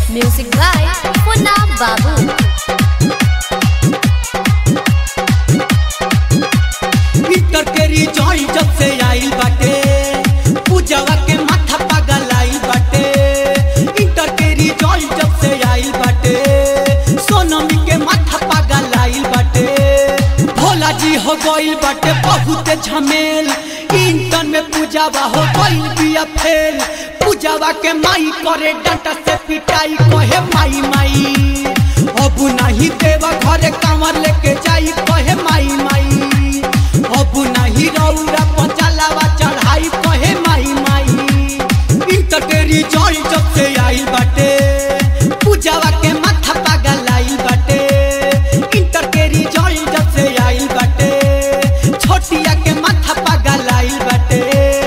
Music by Puna Babu. Inter के result जब से आइल बाटे पूजावा के माथा पागल आइल बाटे इंटर के रिजल्ट जब से आइल बाटे सोनमी के माथा पागल आइल बाटे भोला जी हो गइल बाटे बहुत झमेल इंटर में पूजावा हो गइल बिया फेल पूजावा के माई करे डांटा से पिटाई कहे माई माई अब नहीं देवा घरे कांवर लेके जाई कहे माई माई अब नहीं रौरा पचालावा चढ़ाई कहे माई माई इंटर के रिजल्ट जब से आइल बाटे पूजावा के माथा पागल आइल बाटे इंटर के रिजल्ट जब से आइल बाटे छोटिया के माथा पागल आइल बाटे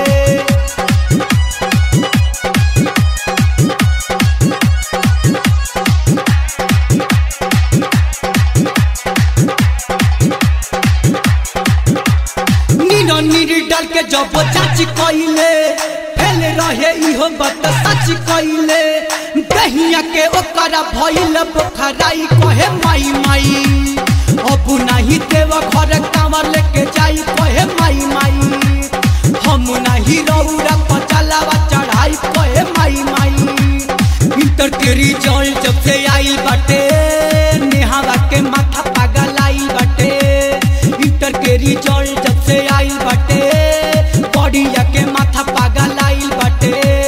नीनो नीरी डाल के जब चाची कइले फेल रहे इहो बात सच कइले दहिया के ओकरा भइल बोखराई कहे माई माई अब नहीं देव घर कांवर लेके जाई कहे माई माई हम नहीं रौरा पचलावा चढ़ाई कहे माई माई इंटर के रिजल्ट जब से आइल बाटे नेहावा के माथा पागल आइल बाटे इंटर के रिजल्ट जब से आइल बाटे बड़िया के माथा पागल आइल बाटे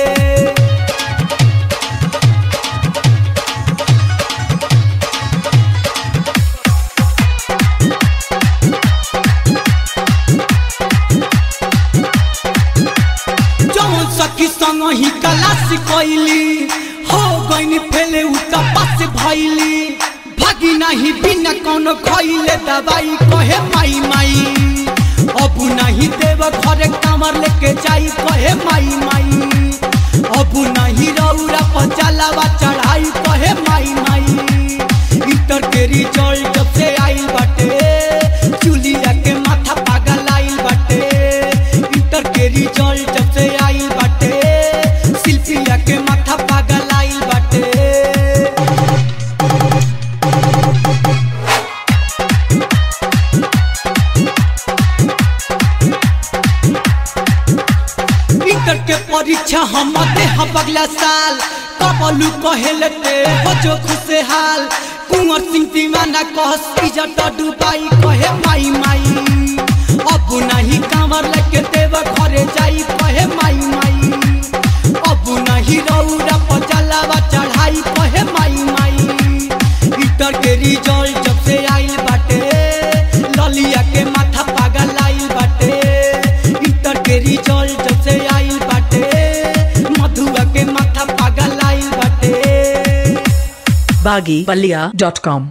जौन सखी संग ही कलास कैली हो गईनी फेले उ पास भैली भागी नहीं बिना कौनो खैले दवाई कहे माई माई अब नहीं देव घरे कामर लेके जाई कहे माई माई अब नहीं रौरा पचलावा चढ़ाई कहे माई माई इंटर के रिजल्ट जब से आइल बाटे चुलिया के माथा पागल आइल बाटे इंटर के रिजल्ट जब से आइल बाटे शिल्पिया के माथा पागल आइल बाटे इंटर के परीक्षा हम दे हम अगला साल कबलू कहेले ते हो जो खुशहाल कुंवर सिंह दीवाना कहस इजत डुबाई कहे माई माई अब नहीं कांवर लेके देव घरे जाई कहे माई माई अब नहीं रौरा पचलावा चढ़ाई कहे माई माई इंटर के रिजल्ट जब से आइल बाटे ललिया के माथा पागल आइल बाटे इंटर के रिजल्ट जब से आइल बाटे मधुआ के माथा पागल आइल बाटे baggypalia.com